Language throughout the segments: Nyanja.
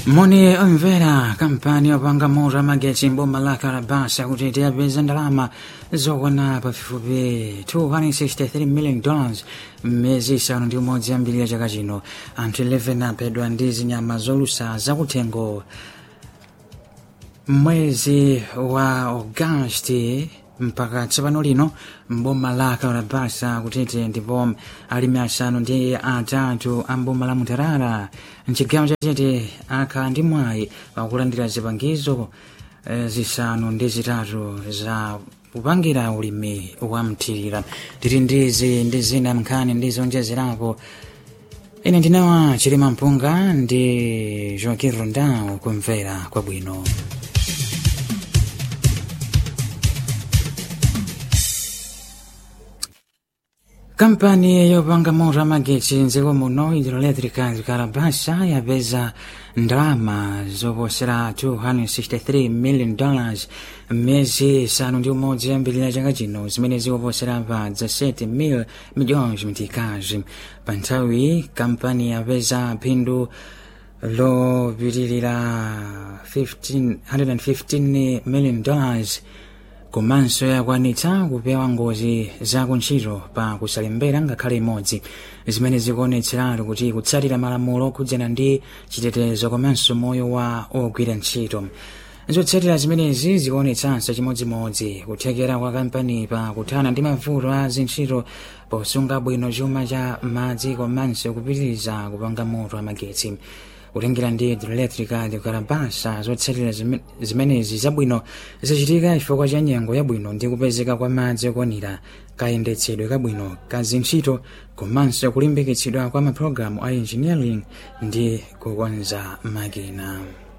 moni omvera kampani yopanga moto amagetsi mboma la karabasa kuti tiyapeza ndalama zokwana pafupifupi 263 million dollars mmezi isanu ndi umodzi yambirira chaka chino anthu 11 aphedwa ndi zinyama zolusa zakuthengo mwezi wa augasti mpaka tsopano lino mboma la karabasa kutete ndipo alimi asanu ndi atatu a mboma la mutarara mchigawo chatete akhala ndi mwayi wakulandira zipangizo eh, zisanu ndi zitatu za kupangira ulimi wa mthirira tili ndizi ndi zina mnkhani ndi zonjezerapo ine ndinawa chilima mpunga ndi joaquin rondao kumvera kwabwino kampani yopanga moto amagetsi mdziko muno hidroelectrica karabasa yapeza ndalama zoposera 263 million dollars mmezi isanu ndi umodzi yambirira chaka chino zimene zikuposera pa 17 mil milhões mtikazi pa nthawi kampani yapeza phindu lopitirira 15 115 million dollars komanso yakwanitsa kupewa ngozi zakuntchito pa kusalembera ngakhale imodzi zimene zikuonetseratu kuti kutsatira malamulo okhudzana ndi chitetezo komanso moyo wa ogwira ntchito zotsatira zimenezi zikuonetsanso chimodzimodzi kuthekera kwa kampani pa kuthana ndi mavuto a zintchito posunga bwino chuma cha madzi komanso kupitiriza kupanga moto amagetsi kutengera ndi hidroelectrica de karabasa zotsatira zimenezi zabwino zachitika chifukwa cha nyengo yabwino ndi kupezeka kwa madzi okwanira kayendetsedwe kabwino ka zintchito komanso kulimbikitsidwa kwa mapulogalamu a engineering ndi kukonza makina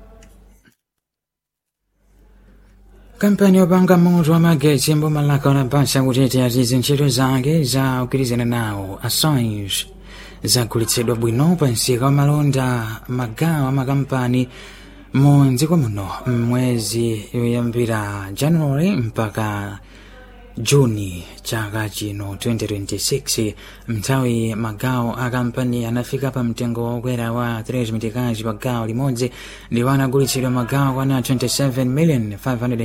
kampani yopanga moto wamagetsi mboma la karabasa kutete ati zintchito zake za kugwirizana nawo assange zagulitsidwa bwino pa msika wa malonda magawo amakampani mu dziko muno mwezi yoyambira january mpaka juni chaka chino 2026 mnthawi magawo a kampani anafika pa mtengo wokwera wa 3 mitikazi pa gawo limodzi ndipo anagulitsidwa magawo kwana 27 million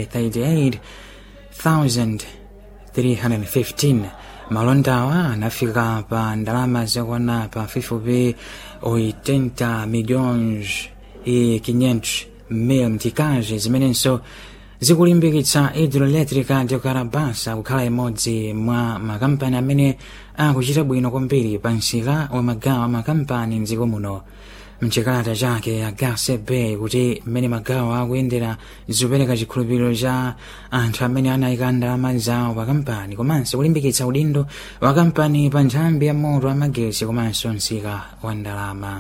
538 315 malondawa anafika pa ndalama zakwana pa fifupi 80 milhões e 500 mil mtikazi zimenenso zikulimbikitsa hidroelectrica de karabasa kukhala imodzi mwa makampani amene akuchita bwino kwambiri pa msika wa magawo a makampani mdziko muno mchikalata chake agase bay kuti mmene magawo akuyendera zikupereka chikhulupiriro cha anthu amene anayika ndalama zawo pa kampani komanso kulimbikitsa udindo wa kampani pa nthambi ya moto amagetsi komanso msika wa ndalama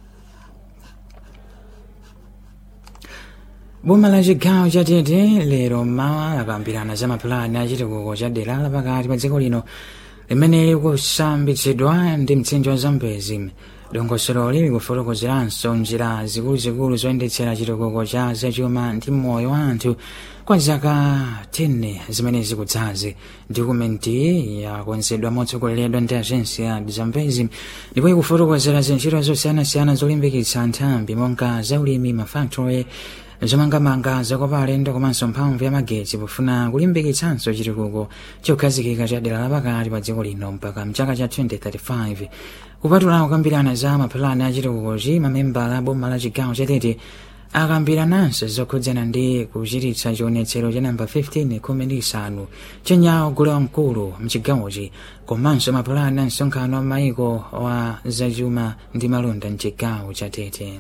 boma la chigawo cha tete lero mmawa lakambirana za mapulani a chitukuko cha dera lapakati pa dziko lino limene likusambitsidwa ndi mtsinje wa zambezi dongosololi likufotokozeranso njira zikuluzikulu zoyendetsera chitukuko cha zachuma ndi moyo wa anthu kwa zaka 10 zimene zikudzazi dokumenti yakonzedwa motsogoleredwa ndi agensi ya zambezi ndipo ikufotokozera zintchito zosiyanasiyana zolimbikitsa nthambi monga zaulimi mafactory zomangamanga zakopa alendo komanso mphamvu ya magetsi pofuna kulimbikitsanso chitukuko chokhazikika cha dera lapakati pa dziko lino mpaka mchaka cha 2035 kupatula kukambirana za mapulani a chitukukochi mamembala a boma la chigawo chatete akambirananso zokhudzana ndi kuchititsa chionetsero cha namba 15 khumi ndi isanu chenyawo gule wamkulu mchigawochi komanso mapulani a msonkhano wa maiko wa zachuma ndi malonda mchigawo chatete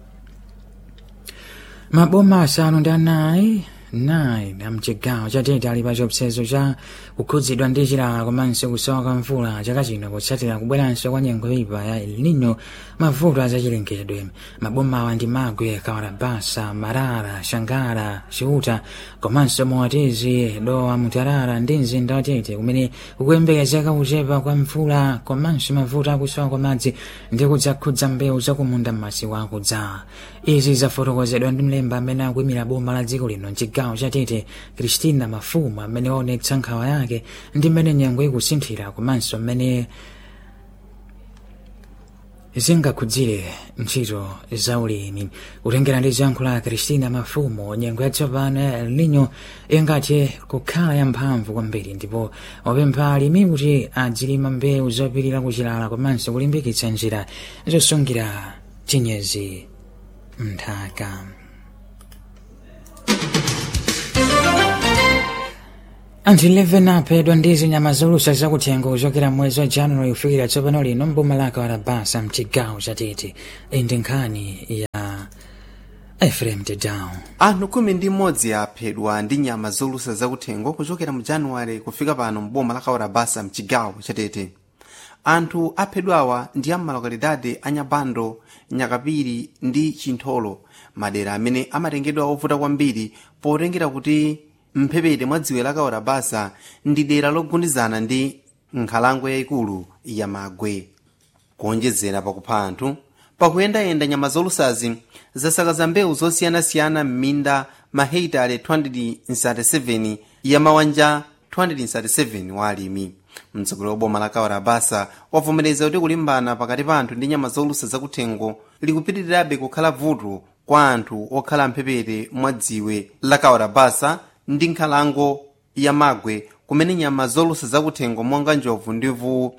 maboma asanu ndi anayi 9 amchigawo chatete ali pa chiopsezo cha kukhudzidwa ndi chilala komanso kusowa kwa mvula chaka chino kutsatira kubweranso kwa nyengo yoyipa ya el nino mavuto azachilengedwe mabomawa ndi magwe kawarabasa marara shangara chiuta komanso moatizi dowa mutarara ndi mzinda watete kumene kukuyembekezeka kuchepa kwa mvula komanso mavuto akusowa kwa madzi ndi kudzakhudza mbewu zakumunda m'masiku akudza izi zafotokozedwa ndi mlemba amene akuyimira boma la dziko lino mchigawo chatete kristina mafuma amene waonetsa nkhawa yake ndi mmene nyengo ikusinthira komanso mmene zingakhudzire ntchito za ulimi kutengera ndi zankho la kristina mafumo nyengo yatsopano ya el nino ingathe kukhala yamphamvu kwambiri ndipo wapempha alimi kuti adzilima mbewu zopirira kuchilala komanso kulimbikitsa njira zosungira chinyezi mnthaka anthu 11 aphedwa ndi zinyama zolusa zakuthengo kuchokera mwezi wa januwari kufikira tsopano lino mboma lake warabasa mchigawo chatete iyi ndi nkhani ya efrem tedown anthu khumi ndi mmodzi aphedwa ndi nyama zolusa zakuthengo kuchokera mu januwari kufika pano mboma la kawarabasa mchigawo chatete anthu aphedwawa ndi amalokalidade a nyabando nyakapiri ndi chintholo madera amene amatengedwa ovuta kwambiri potengera kuti mphepete mwa dziwe la kawarabasa ndi dera logundizana ndi nkhalango yayikulu ya magwe kuonjezera pakupha anthu pakuyendayenda nyama zolusazi zasakaza mbewu zosiyanasiyana m'minda mahekitale 237 ya mawanja 237 wa alimi mtsogoleri wa boma la kawarabasa wavomereza kuti kulimbana pakati pa anthu ndi nyama zolusa zakuthengo likupitirirabe kukhala vuto kwa anthu okhala mphepete mwa dziwe la kawarabasa ndi nkhalango ya magwe kumene nyama zolusa zakuthengo monga njovu ndi mvuwu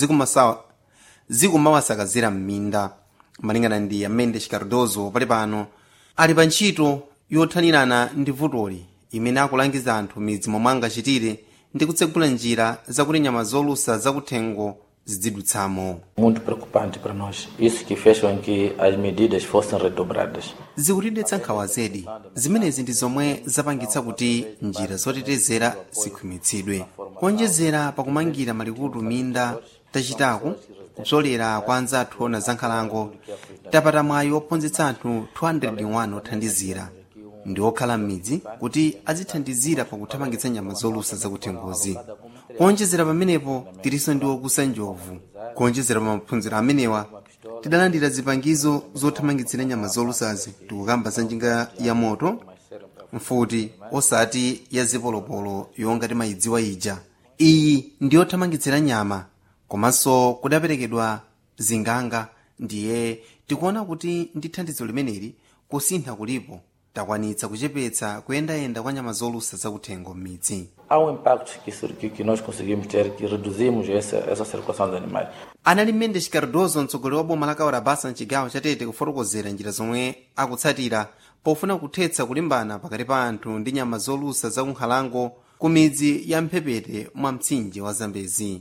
zikumawasakazira m'minda malingana ndi amende cardozo pali pano ali pa ntchito yothanirana ndi vutoli imene akulangiza anthu midzi momwe angachitire ndi kutsegula njira zakuti nyama zolusa zakuthengo zidzidutsamo muito preocupante para nós. Isso que fez com que as medidas fossem redobradas. zikutidetsa nkhawa zedi zimenezi ndi zomwe zapangitsa kuti njira zotetezera zikhwimitsidwe kuonjezera pakumangira malikutu minda tachitaku kupsolera kwa anzathu ona za nkhalango tapata mwayi ophunzitsa anthu 201 othandizira ndi okhala m'midzi kuti azithandizira pakuthamangitsa nyama zolusa zakuthengozi kuonjezera pamenepo tilinso ndi okusa njovu kuonjezera pa maphunziro amenewa tidalandira zipangizo zothamangitsira nyama zolusazi tikukamba za njinga ya moto mfuti osati ya zipolopolo yonga timayidziwa ija iyi ndi yothamangitsira nyama komanso kudaperekedwa zinganga ndiye tikuona kuti ndi thandizo limeneli kusintha kulipo takwanitsa kuchepetsa kuyendayenda kwa nyama zolusa zakuthengo m'midzi Há um impacto que, isso- que, que nós conseguimos ter, que reduzimos essa, essa circulação de animais. anali mendes cardozo mtsogoleri wa boma la kawarabasa mchigawo chatete kufotokozera njira zomwe akutsatira pofuna kuthetsa kulimbana pakati pa anthu ndi nyama zolusa zakunkhalango ku midzi ya mphepete mwa mtsinje wa zambezi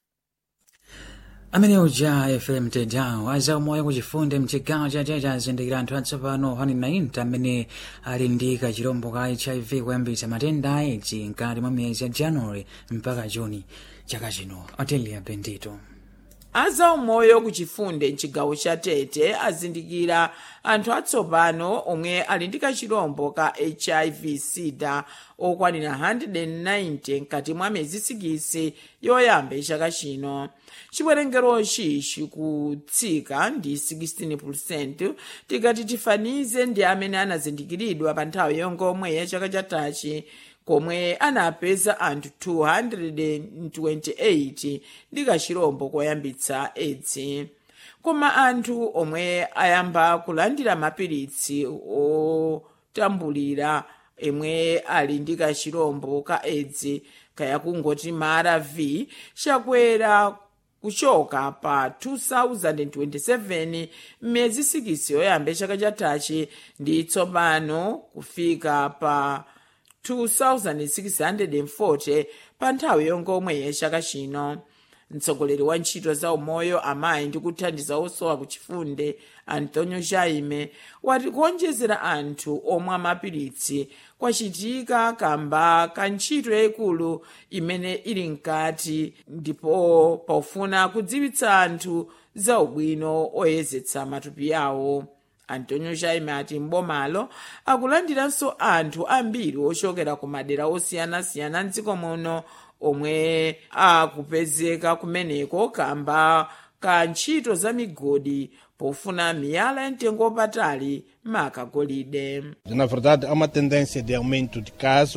amene uja fm tedown azaumoyo kuchifunde mchigawo chatete azindikira anthu atsopano 190 amene ali ndi kachirombo ka hiv kuyambitsa matenda a aids mkati mwa miyezi ya januwari mpaka juni chaka chino otelia bendito azaumoyo kuchifunde mchigawo cha tete azindikira anthu atsopano omwe ali ndi kachirombo ka hiv sida okwanira 190 mkati mwa miyezi 6 yoyamba chaka chino chiwerengerochi chikutsika ndi 16 tikati tifanize ndi amene anazindikiridwa pa nthawi yongomwe ya chaka chatachi komwe anapeza anthu 228 ndi kachirombo koyambitsa edzi koma anthu omwe ayamba kulandira mapiritsi otambulira emwe ali ndi kachirombo ka edzi kaya kungoti mara v chakwera kuchoka pa 2027 m'miyezi 6 yoyamba chaka chatachi ndi tsopano kufika pa 2640 pa nthawi yongomwe yachaka chino mtsogoleri wa ntchito za umoyo amayi ndi kuthandiza osowa kuchifunde antonio jaime wati kuonjezera anthu omwe mapiritsi kwachitika kamba ka ntchito yayikulu imene ili mkati ndipo pofuna kudziwitsa anthu za ubwino oyezetsa matupi awo antonio jaime ati mbomalo akulandiranso anthu ambiri ochokera ku madera osiyanasiyana mdziko muno omwe akupezeka kumeneko kamba ka ntchito za migodi pofuna miyala ya mtengo wapatali maka golide Na verdade, há uma tendência de aumento de casos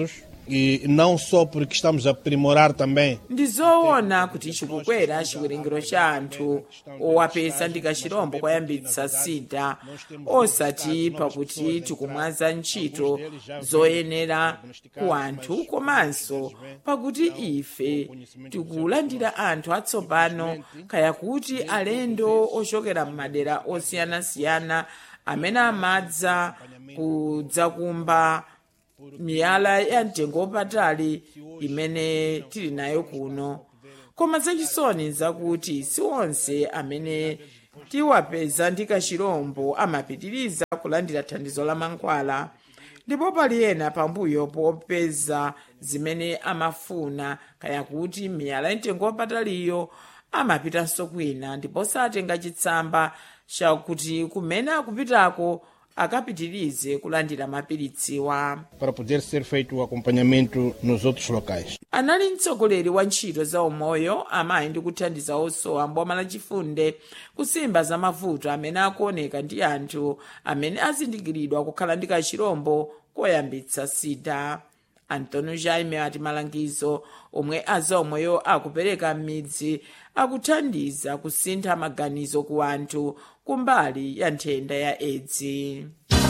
E não só porque estamos a aprimorar também ndi zoona kuti chikukwera chiwerengero cha anthu owapeza ndi kachirombo koyambitsa sida osati pakuti tikumwaza ntchito zoyenera ku anthu komanso pakuti ife tikulandira anthu atsopano kaya kuti alendo ochokera m'madera osiyanasiyana amene amadza kudzakumba miyala ya mtengo wapatali imene tili nayo kuno koma zachisoni zakuti si onse amene tiwapeza ndi kachirombo amapitiriza kulandira thandizo la mankhwala ndipo pali ena pambuyo popeza zimene amafuna kaya kuti miyala ya mtengo wapataliyo amapitanso kwina ndipo satenga chitsamba chakuti kumene akupitako akapitirize kulandira mapiritsiwa para poder ser feito o acompanhamento nos outros locais. anali mtsogoleri wa ntchito za umoyo amayi ndi kuthandiza osowa mboma lachifunde kusimba za mavuto amene akuoneka ndi anthu amene azindikiridwa kukhala ndi kachirombo koyambitsa sida antonio jaime ati malangizo omwe azaumoyo akupereka m'midzi akuthandiza kusintha maganizo ku anthu kumbali ya nthenda ya edzi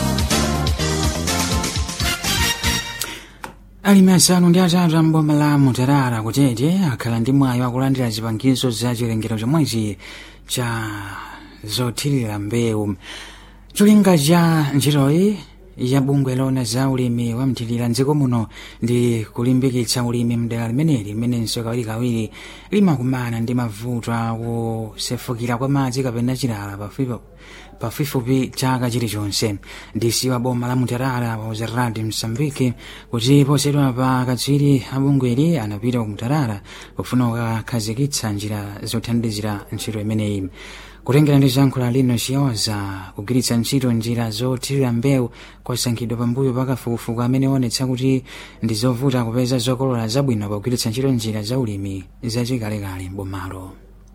alimi asanu ndi atatu amboma la mutarara kutete akhala ndi mwayi wakulandira zipangizo za chilengero chomwechi cha zothirira mbewu cholinga cha ntchitoyi ya bungwe lona za ulimi wa mthirira mdziko muno ndi kulimbikitsa ulimi mdera limeneli limenenso kawirikawiri limakumana ndi mavuto akusefukira kwa madzi kapena chilala pafupi pafupifupi chaka chilichonse ndisi wa boma la mutarara wa uzeradi msambiki kuti posedwa pa katswiri abungweli anapita ku mutarara kufuna kukakhazikitsa njira zothandizira ntchito imeneyi kutengera ndi zankhula lino chiyoza kugwiritsa ntchito njira zothirira mbewu kwasankhidwa pambuyo pa kafukufuku amene onetsa kuti ndi zovuta kupeza zokolola zabwino pogwiritsa ntchito njira za ulimi zachikalekale mbomalo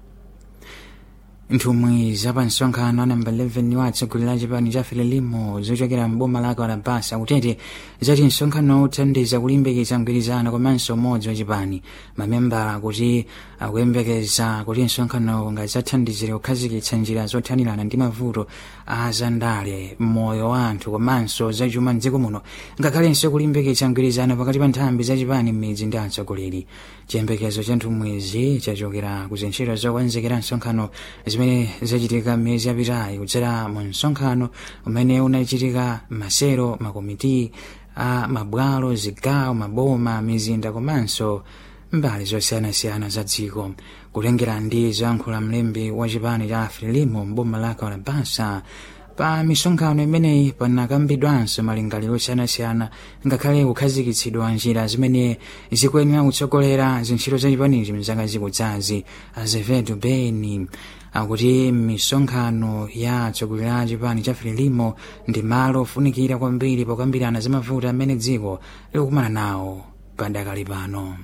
nthumwi zapamsonkhano anamba 11 watsogolera chipani cha fililimo zochokera mboma la kalabasa kutete zati msonkhano uthandiza kulimbikitsa mgwirizano komanso umodzi wachipani mamembala kuti akuyembekeza kuti msonkhano ungadzathandizire kukhazikitsa njira zothanirana ndi mavuto a zandale moyo wa anthu komanso zachuma mdziko muno ngakhalenso kulimbikitsa mgwirizano pakati pa nthambi zachipani m'midzi ndi atsogoleri chiyembekezo cha nthumwizi chachokera ku zintchito zokonzekera msonkhano zimene zachitika miyezi yapitayi kudzera mu msonkhano umene unachitika masero makomiti a mabwalo zigawo maboma mizinda komanso mbali zosiyanasiyana za dziko kutengera ndi zoyankhula mlembi wa chipani cha frelimo mboma la kalabasa pa misonkhano imeneyi panakambidwanso malingaliro osiyanasiyana ngakhale kukhazikitsidwa njira zimene zikuyenera kutsogolera zintchito zachipanichi mzaka zikudzazi azevedo beni akuti misonkhano ya atsogoleri a chipani cha frelimo ndi malo ofunikira kwambiri pokambirana za mavuto amene dziko likukumana nawo padakali pano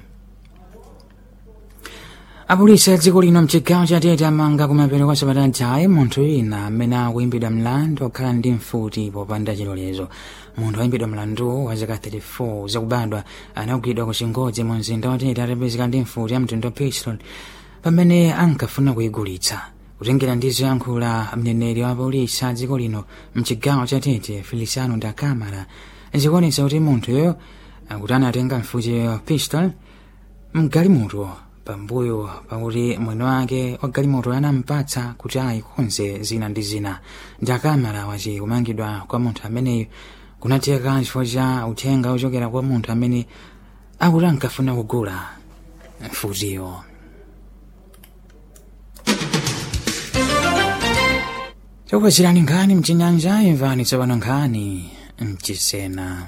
apolisi a dziko lino mchigawo cha tete amanga kumapeto kwa sabata jayi munthu wina amene akuimbidwa mlandu okhala ndi mfuti popanda chilolezo munthu ayimbidwa mlandu wa zaka 34 zakubadwa anagwidwa ku chingodzi mu mzinda wa tete atapezeka ndi mfuti ya mtundu wa pistol pamene ankafuna kuyigulitsa kutengera ndi zoyankhula mneneri wa polisi a dziko lino mchigawo cha tete feliciano da camara zikuonetsa kuti munthuyo akuti anatenga mfuti ya pistol mgalimoto pambuyo pakuti mwene wake wa galimoto anampatsa kuti ayikonze zina ndi zina da camara wati kumangidwa kwa munthu ameneyo kunatheka chifukwa cha uthenga ochokera kwa munthu amene akuti ankafuna kugula mfutiyo chokwezerani nkhani mchinyanja imvani tsopano nkhani mchisena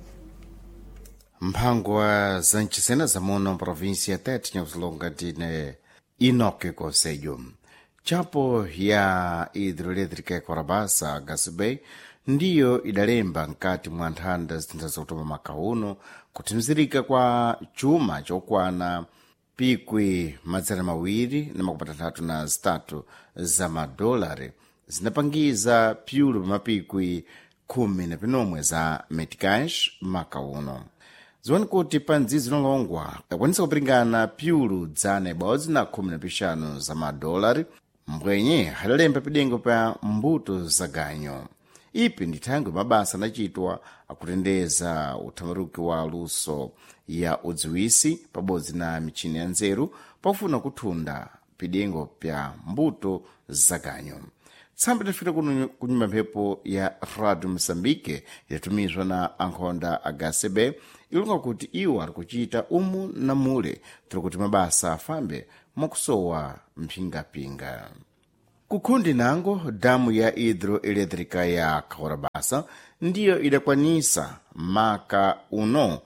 mphangwa za mchisena zamuno provinsi ya tete nyakuzilonga tine inoke conselho chapo ya hidroelétrica yakorabasa gasbay ndiyo idalemba mkati mwa nthanda zitintha zakutoma makauno kuthimzirika kwa chuma chokwana pikwi madzana mawiri na makumi atanthatu na zitatu za madolari zinapangiza pyulu pa mapikwi khumi na pinomwe za metcash makauno ziwani kuti pa mdzidzi lolongwa akwanisa kupiringana pyulu dzana ibodzi na khumi na pixanu za madolari mbwenye adalemba pidengo pa mbuto za ganyo ipi ndi thangwe mabasa anachitwa akutendeza uthambaruki wa luso ya udziwisi pabodzi na michini ya nzeru pakufuna kuthunda pidengo pya mbuto za ganyo tsambo idafika kuno kunyumba mphepo ya radio moçambique idatumizwa na ankhonda agasebe ilunga kuti iwo ari kuchita umu na mule tiri kuti mabasa afambe mwakusowa mphingapinga kukhundi nango damu ya hidroelétrica ya kaurabasa ndiyo idakwanisa maka uno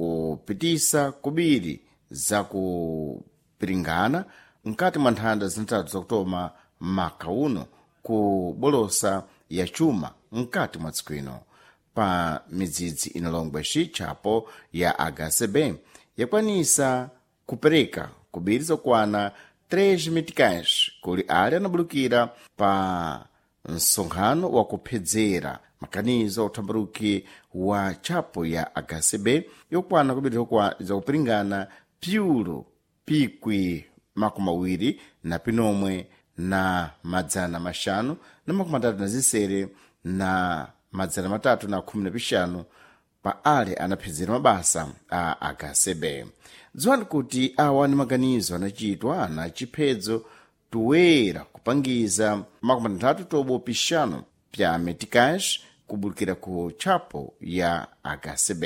kupitisa kubiri za kupiringana mkati mwa nthanda zinatatu zakutoma maka uno ku bolosa ya chuma mkati mwa tsiku ino pa midzidzi inalongwa xichapo ya hcb yakwanisa kupereka kubiri zokwana 3 meticais kuli ali anabulukira pa msonkhano wa kuphedzera makanizo uthambaruki wa chapo ya hcb yokwana kubiri zakupiringana pyulo pikwi makumi awiri na pinomwe na madzana maxanu na makumi atatu na zisere na madzana matatu na khumi na pixanu pa ale anaphedzera mabasa a hcb dziwani kuti awa ni maganizo anachitwa na chiphedzo toera kupangiza makumi atatu tobo pixanu pya meticais kubulukira ku chapo ya hcb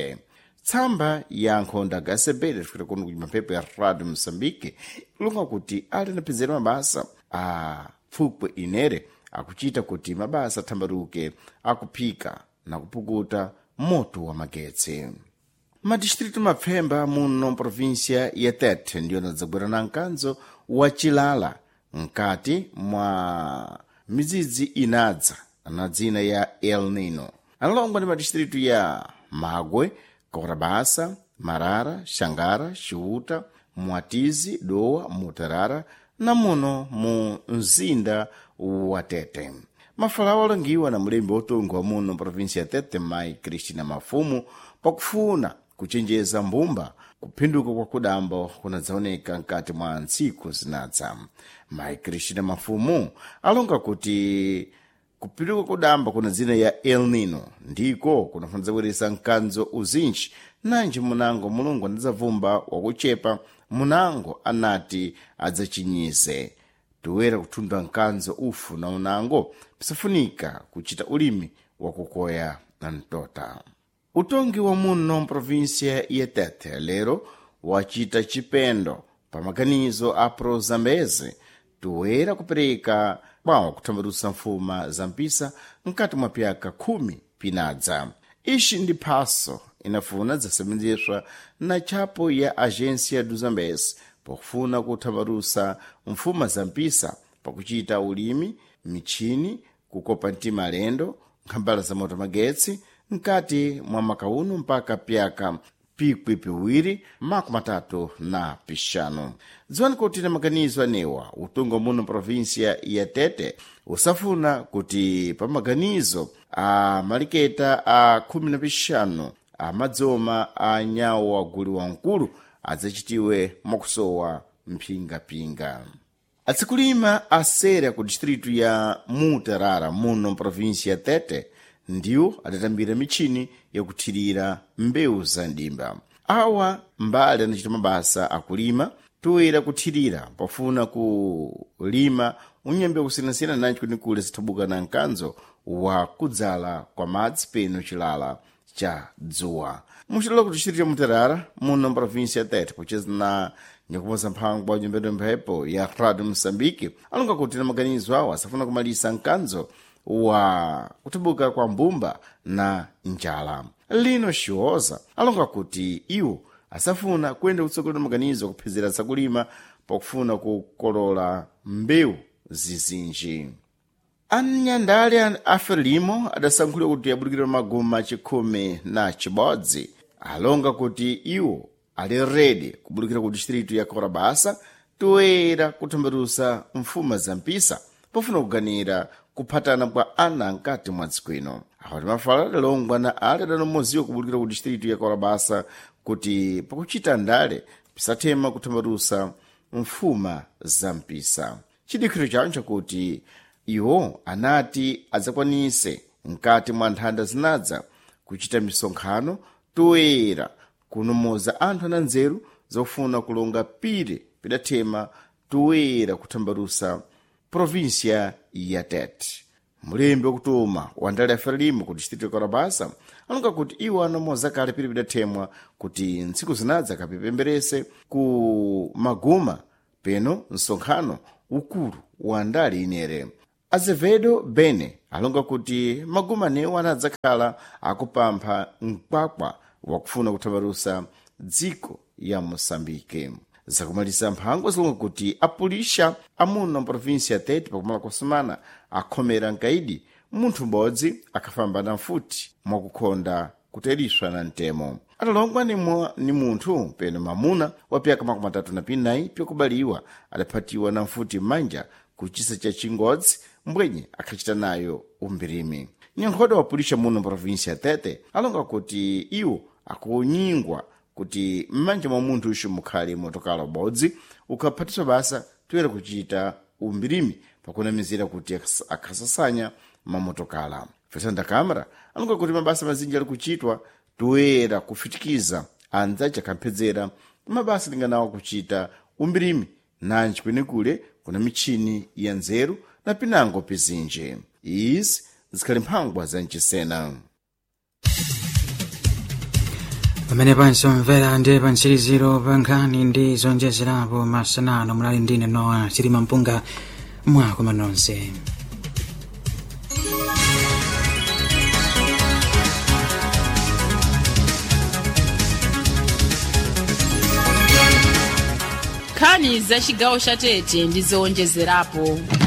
tsamba ya nkhonda hcb idafikira kuno kunyuma mphepo ya radio moçambique ilunga kuti ali anaphedzera mabasa a pfupwe inere akuchita kuti mabasa athambaruke akuphika na kupukuta moto wa magetsi madistritu mapfemba muno provinsia ya tete ndiyo anadzabwera na mkanzo wa chilala mkati mwa midzidzi inadza na dzina ya el nino analongwa ndi madistritu ya magwe kaurabasa marara xangara xiuta mwatizi dowa mutarara na muno mu mzinda wa tete mafalawo alongiwa na mulembi wotunga wa muno provinsia ya tete mai cristina mafumu pakufuna kuchenjeza mbumba kuphinduka kwa kudamba kunadzaoneka mkati mwa ntsiku zinadza mai cristina mafumu alonga kuti kuphinduka kudamba kuna dzina ya el nino ndiko kunafuna zabweresa mkanzo uzinji nanji munango mulungu anadzavumba wakuchepa munango anati adzachinyize toera kuthunda mkanzo ufu na unango pisafunika kuchita ulimi wakukoya na mtota utongi wa muno mprovinsia ya tete lero wachita chipendo pa maganizo a prozambeze toera kupereka kwawo kuthambalusa mfuma za mpisa mkati mwa pyaka khumi pinadza ixi ndi phaso inafuna zasebenzeswa na chapo ya agência dos zambes pakufuna kuthambalusa mfuma za mpisa pakuchita ulimi michini kukopa mtima alendo nkhambala za moto magetsi mkati mwa makauno mpaka pyaka pikwi piwiri makumi matatu na pixanu dziwani kuti na maganizo anewa utunga muno provinsia ya tete usafuna kuti pa maganizo a maliketa a khumi na pixanu amadzoma a nyawo waguli wamkulu adzachitiwe mwakusowa mphingapinga atsikulima asera ku distritu ya mutarara muno provinsia ya tete ndiwo adatambira michini yakuthirira mbewu za ndimba awa mbali anachita mabasa akulima toera kuthirira pafuna kulima unyambe kusiyanasiyana nanji kuti kule zithabuka na mkanzo wa kudzala kwa madzi peno chilala cha dzuwa muchitolo kuti distritu ya mutarara muno provinsia ya tete pocheza na nyakuposa mphangwa nyumbero mphepo ya radio moçambique alonga kuti na maganizo awo asafuna kumalisa mkanzo wa kuthabuka kwa mbumba na njala lino xioza alonga kuti iwo asafuna kuyenda kutsogolo na maganizo akuphedzera zakulima pakufuna kukolola mbewu zizinji anyandale a frelimo adasankhulira kuti abulikira maguma chikhumi na chibodzi alonga kuti iwo ali redi kubulikira ku distritu ya korabasa toera kuthambalusa mfuma za mpisa pofuna kuganira kuphatana kwa ana mkati mwa dziko ino awa timafala adalongwa na ali adanomoziwa kubulikira ku distritu ya korabasa kuti pakuchita ndale pisathema kuthambalusa mfuma za mpisa chidikiro chawo chakuti iwo anati adzakwanise mkati mwa nthanda zinadza kuchita misonkhano toyera kunomoza anthu ananzeru zofuna kulonga pire pidathema toyera kuthambalusa provinsia ya tete mulembi wakutuma wa ndale ya frelimo ku distrito ya karabasa anonga kuti iwo anamoza kale pire pidathemwa kuti ntsiku zinadza kapipemberese ku maguma peno msonkhano ukulu wa ndale inere azevedo bene alonga kuti maguma newo anadzakhala akupampha mkwakwa wakufuna kuthambalusa dziko ya moçambike zakumaliza mphango zilonga kuti apulisha amuno mprovinsi ya tete pakumala kwa semana akhomera mkaidi munthu m'bodzi akhafamba na mfuti mwakukhonda kuteriswa na mtemo atalongwa ni, mwa, ni munthu peno mamuna wa pyaka makumi atatu na pinayi pyakubaliwa adaphatiwa na mfuti m'manja ku chisa cha chingodzi mbwenye akhacita nayo umbirimi nyankhoda wa pulisha muno mprovinsi ya tete alonga kuti iwo akunyingwa kuti m'manja mwa munthu uxo mukhale motokala ubodzi ukhaphatiswa basa toyera kuchita umbirimi pakunamizira kuti akhas- akhasasanya mamotokala fesanda câmara alonga kuti mabasa mazinji ali kuchitwa toyera kufitikiza andzace akhamphedzera mabasa linganawo kuchita umbirimi nanji kwenekule kuna michini ya nzeru na pinango pizinji izi zikhali mphangwa za mchisena pamene pansomvera ndi pantsiriziro pa nkhani ndi zonjezerapo masanano mulali ndine nowa chilima mpunga mwakoma nonse nkhani za chigawo cha tete ndi zowonjezerapo